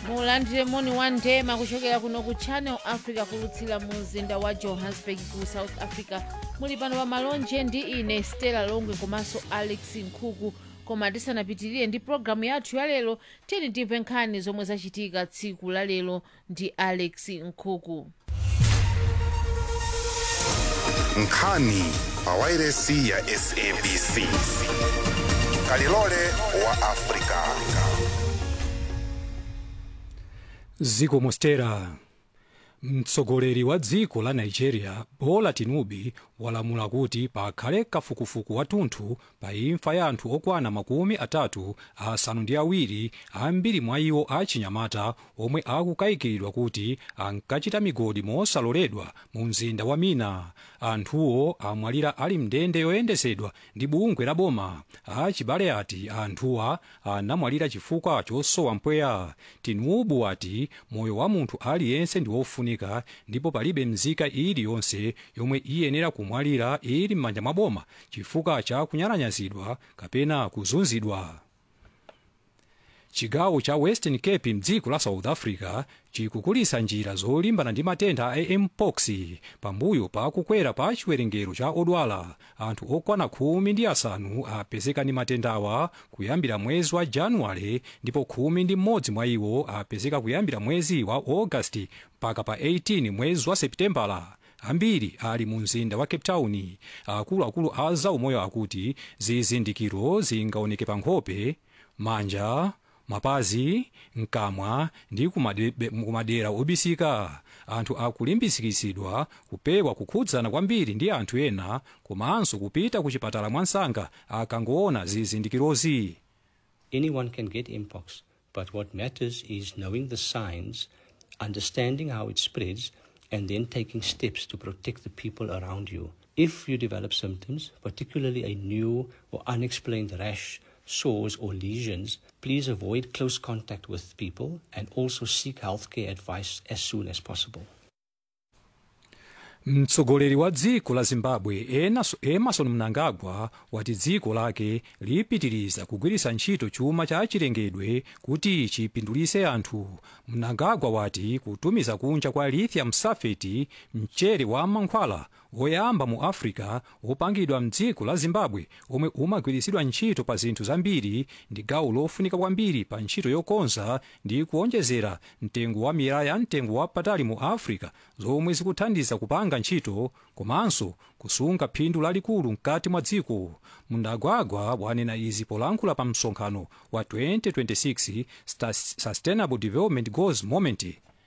mulandire moni wa ndema kuchokera kuno ku channel africa kulutsira mu mzinda wa johannesburg ku south africa muli pano pa malonje ndi ine stella longwe komanso alex nkhuku koma tisanapitirire ndi pologalamu yathu ya lero tiyeni timve nkhani zomwe zachitika tsiku la lero ndi alex nkhuku nkhani pa wairesi ya sabc kalilole wa afrika ziko mostera mtsogoleri wa dziko la nigeria bola tinubu walamula kuti pakhale kafukufuku wathunthu pa imfa ya anthu okwana makumi atatu asanu ndi awiri ambiri mwa iwo achinyamata omwe akukayikiridwa kuti ankachita migodi mosaloledwa mu mzinda wa mina anthuwo amwalira ali mndende yoyendesedwa ndi bungwe la boma achibale ati anthuwa anamwalira chifukwa chosowa mpweya tinubu ati moyo wa munthu aliyense ndi wofunika ndipo palibe mzika iliyonse yomwe iyenera kumwalira ili m'manja mwa boma chifukwa cha kunyalanyazidwa kapena kuzunzidwa chigawo cha western cape mdziko la south africa chikukulisa njira zolimbana ndi matenda a mpox pambuyo pa kukwera pa chiwerengero cha odwala anthu okwana khumi ndi asanu apezeka ndi matendawa kuyambira mwezi wa januwale ndipo khumi ndi mmodzi mwa iwo apezeka kuyambira mwezi wa agasti mpaka pa 18 mwezi wa seputembala ambiri ali mu mzinda wa cape town akuluakulu a zaumoyo akuti zizindikiro zingaoneke pa nkhope manja mapazi mkamwa ndi kumade- kumadera obisika anthu akulimbikitsidwa kupewa kukhudzana kwambiri ndi anthu ena komanso kupita ku chipatala mwansanga akangoona zizindikirozi Anyone can get mpox, but what matters is knowing the signs, understanding how it spreads, and then taking steps to protect the people around you. If you develop symptoms, particularly a new or unexplained rash, sores, or lesions, please avoid close contact with people and also seek healthcare advice as soon as possible. mtsogoleri wa dziko la zimbabwe Enas- emerson mnangagwa wati dziko lake lipitiriza kugwiritsa ntchito chuma cha chilengedwe kuti chipindulitse anthu mnangagwa wati kutumiza kunja kwa lithium sulfate mchere wa mankhwala woyamba mu africa wopangidwa mdziko la zimbabwe omwe umagwiritsidwa ntchito pa zinthu zambiri ndi gawo lofunika kwambiri pa ntchito yokonza ndi kuonjezera mtengo wa miyala ya mtengo wapatali mu africa zomwe zikuthandiza kupanga ntchito komanso kusunga phindu lalikulu mkati mwa dziko mnangagwa wanena izi polankhula pa msonkhano wa 2026 Sta- sustainable development goals moment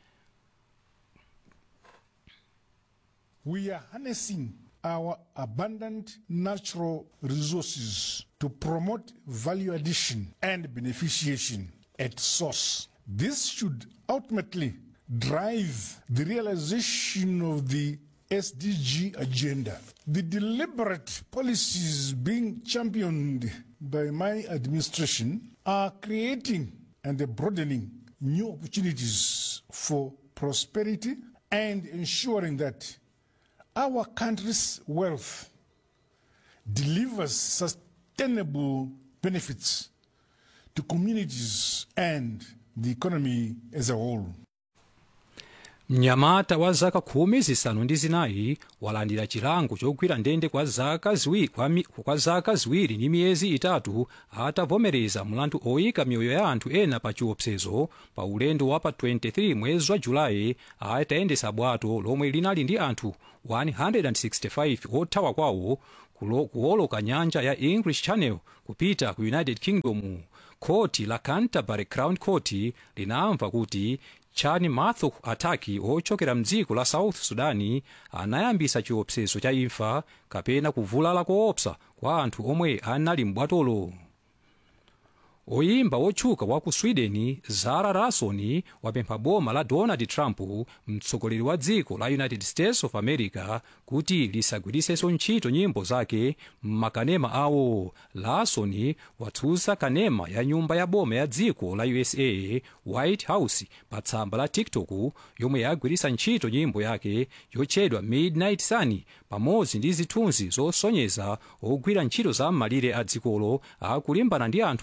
We are harnessing our abundant natural resources to promote value addition and beneficiation at source. This should ultimately drive the realization of the SDG agenda. The deliberate policies being championed by my administration are creating and broadening new opportunities for prosperity and ensuring that our country's wealth delivers sustainable benefits to communities and the economy as a whole. mnyamata wa zaka khumi zisanu ndi zinayi walandira chilango chogwira ndende kwa zaka ziwiri, kwa, mi, kwa zaka ziwiri ndi miyezi itatu atavomereza mlandu oyika miyoyo ya anthu ena pa chiopsezo pa ulendo wa pa 23 mwezi wa julayi atayendesa bwato lomwe linali ndi anthu 165 othawa kwawo kulo- kuwoloka nyanja ya english channel kupita ku united kingdom khoti la canterbury crown court linamva kuti chani matho ataki ochokera mdziko la south sudani anayambisa chiopsezo cha imfa kapena kuvulala koopsa kwa anthu omwe anali m'bwatolo oyimba wotchuka wa ku sweden zara larsson wapempha boma la donald trump mtsogoleri wa dziko la united states of america kuti lisagwiritsenso ntchito nyimbo zake m'makanema awo larsson watsutsa kanema ya nyumba ya boma ya dziko la usa white house pa tsamba la tiktok yomwe yagwiritsa ntchito nyimbo yake yotchedwa midnight sun pamodzi ndi zithunzi zosonyeza ogwira ntchito za m'malire a dzikolo akulimbana ndi anthu obwera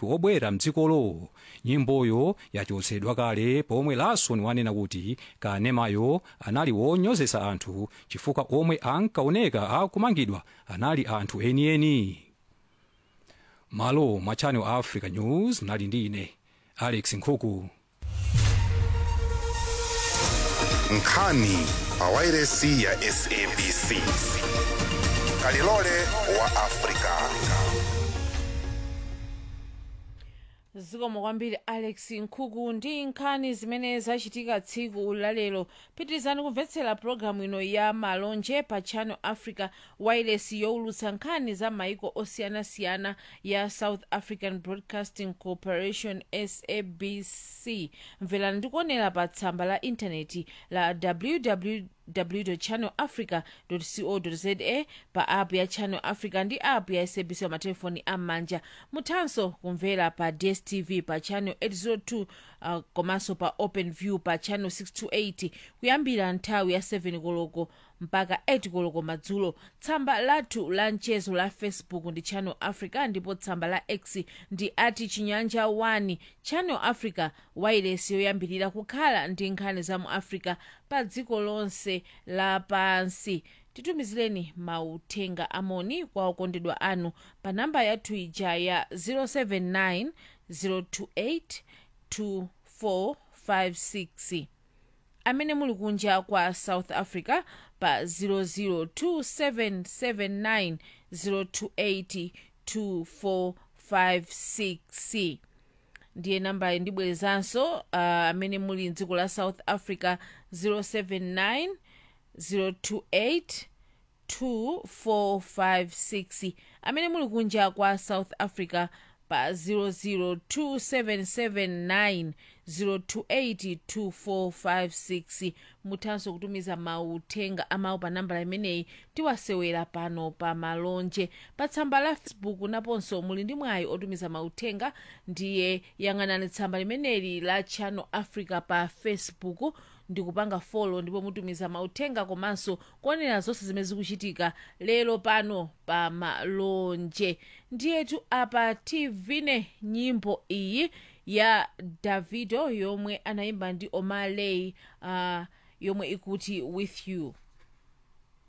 kuyendera mdzikolo nyimboyo yachotsedwa kale pomwe larson wanena kuti kanemayo anali wonyozesa anthu chifukwa omwe ankaoneka akumangidwa anali anthu enieni malo mwa channel africa news mnali ndi ine alex nkhuku nkhani pawairesi ya sabc kalilole wa afrika zikomo kwambiri alex nkhuku ndi nkhani zimene zachitika tsiku lalero pitirizani kumvetsera pologalamu ino ya malonje pa channel africa wireless yowulutsa nkhani za maiko osiyanasiyana ya south african broadcasting corporation sabc mverani ndikuonera pa tsamba la intaneti la www www.channelafrica.co.za pa app ya channel africa ndi app ya sabc pa matelefoni am'manja muthanso kumvera pa dstv pa channel 802 uh, komanso pa open view pa channel 628 kuyambira nthawi ya 7 koloko mpaka 8 koloko madzulo tsamba lathu la mchezo la facebook ndi channel africa ndipo tsamba la x ndi ati chinyanja 1 channel africa wireless yoyambirira kukhala ndi nkhani za mu africa pa dziko lonse lapansi titumizireni mauthenga amoni kwa okondedwa anu pa namba yathu ija ya 079 028 2456 amene muli kunja kwa south africa pa 002779028 2456 ndiye namba ndibwerezanso uh, amene muli mdziko la south africa 079 028 2456 amene muli kunja kwa south africa pa 002779028 2456 muthanso kutumiza mauthenga amawu pa nambala imeneyi tiwasewera pano pa malonje pa tsamba la facebook naponso muli ndi mwayi otumiza mauthenga ndiye yang'anani tsamba limeneli la channel africa pa facebook ndikupanga folo ndipo mutumiza mauthenga komanso kuonera zonse zimene zikuchitika lero pano pa malonje ndiyetu apa tivine nyimbo iyi ya davido yomwe anayimba ndi omaley uh, yomwe ikuti with you